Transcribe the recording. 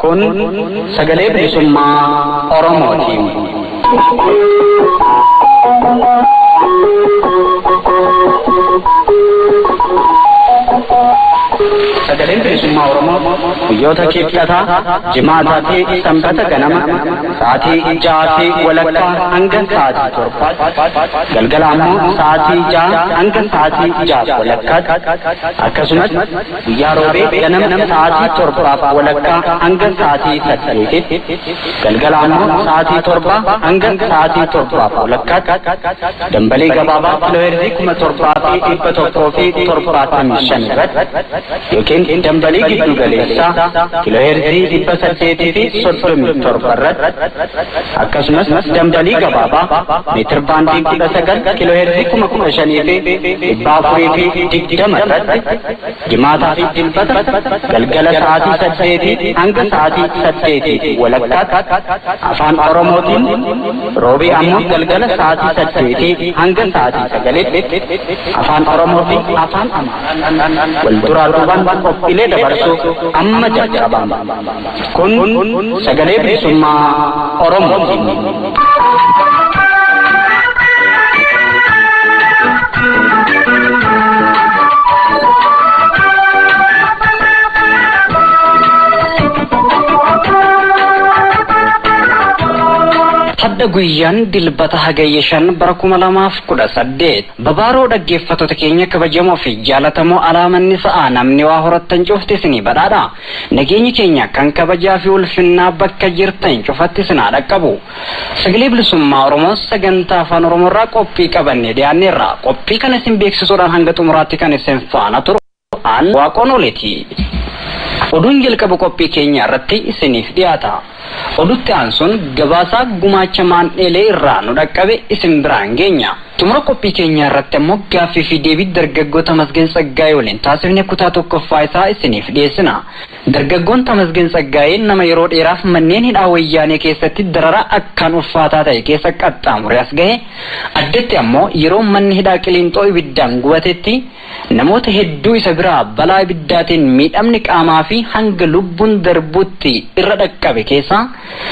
Kun sagalee bilisummaa Oromootiin. Sagaleen bilisummaa Oromoo guyyoota kibxataa jimaataa fi sanbata ganama sa'aatii ja'a fi walakkaa hanga sa'aatii torbaatti galgala ammoo sa'aatii ja'a hanga sa'aatii ja'a walakkaatti akkasumas guyyaa roobee ganama sa'aatii torbaaf walakkaa hanga sa'aatii saddeetitti galgala ammoo sa'aatii torbaa hanga sa'aatii torbaaf walakkaatti dambalii gabaabaa kiilooheerzii kuma torbaa fi dhibba tokkoo fi torbaatamii shan irratti yookiin dambalii giddu galeessaa kiilooheerzii dhibba saddeetii fi soddomii torba irratti akkasumas dambalii gabaabaa meetir baandii kudha sagal kiilooheerzii kuma kudha shanii fi dhibba afurii fi digdama irratti jimaataa fi dilbata galgala sa'aatii saddeetii hanga sa'aatii saddeetii walakkaatti afaan oromootiin roobii ammoo galgala sa'aatii saddeetii hanga sa'aatii sagaliitti afaan oromoo fi afaan amaaraa wal duraa duubaan qophiilee dabarsuu amma jalqabama. Kun sagalee bilisummaa Oromootiin. hadda guyyaan dilbata hagayya shan bara kuma lamaaf kudha saddeet babaaroo dhaggeeffattoota keenya kabajamoo fi jaalatamoo alaamanni sa'aa namni waa horattan cufti isinii badhaadha nageenyi keenya kan kabajaa fi ulfinnaa bakka jirtan cufatti isinaa dhaqqabu sagalee bilisummaa oromoo sagantaa afaan oromoorraa qophii qabanne dhiyaanneerra qophii kana isin beeksisuudhaan hanga xumuraatti kan isin faana turu aan waaqoon oleeti oduun jalqaba qophii keenya irratti isiniif dhiyaata. odutti aansuun gabaasaa gumaacha maandheelee irraa nu dhaqqabe isin biraan geenya. Xumura qophii keenyaa irratti ammoo gaaffii fi deebii dargaggoo Tamasgeen Tsaggaayee waliin taasifne kutaa tokkoffaa isaa isiniif dhiyeessina. Dargaggoon Tamasgeen Tsaggaayee nama yeroo dheeraaf manneen hidhaa wayyaanee keessatti dararaa akkaan ulfaataa ta'e keessa qaxxaamure as gahe addatti ammoo yeroo manni hidhaa qiliinxoo ibiddaan gubatetti namoota hedduu isa biraa balaa ibiddaatiin miidhamni qaamaa fi hanga lubbuun darbutti irra dhaqqabe keessa